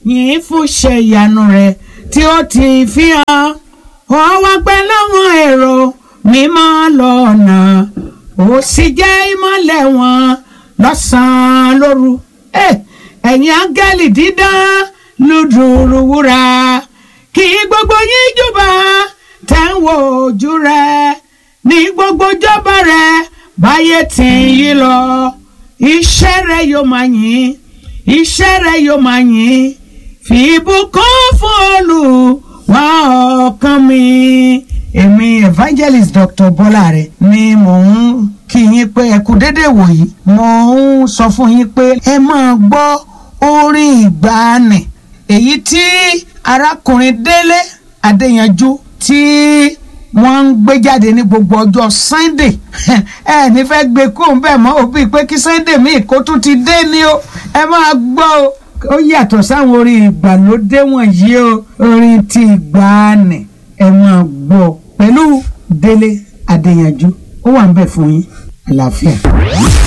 yìí fún ṣe ìyanu rẹ̀ tí ó ti fi hàn ó wá pẹ́ láwọn èrò mímọ́ lọ́nà ó sì jẹ́ ìmọ́lẹ̀ wọn lọ́sàn-án lóru ẹ̀yin áńgẹ́lì dídán lùdùrù wúrà kí gbogbo yín júbà tẹ́ ń wo ojú rẹ̀ ní gbogbo jọba rẹ̀ báyé tí ń yí lọ iṣẹ́ rẹ̀ yóò máa yìn iṣẹ́ rẹ̀ yóò máa yìn fi ìbùkún fún Olúwa ọkàn mi. èmi evangelist Dr. Bọ́láre ni mò ń kí yín pé ẹ kú déédéé wòyí mo ń sọ fún yín pé ẹ máa gbọ́ orin ìgbàanì èyí tí arákùnrin Délé Adéyanjú tí wọ́n ń gbé jáde ní gbogbo ọjọ́ Sunday ẹ ní fẹ́ gbé kó ń bẹ̀ mọ́ òbí pé kí Sunday míì kó tún ti dé ni o ẹ máa gbọ́ o ó yàtọ̀ sáwọn orin ìgbàlódé wọ̀nyí o orin ti ìgbàanì ẹ máa gbọ́ pẹ̀lú Délé Adéyanjú ó wà ń bẹ̀ fún yín àlàáfíà.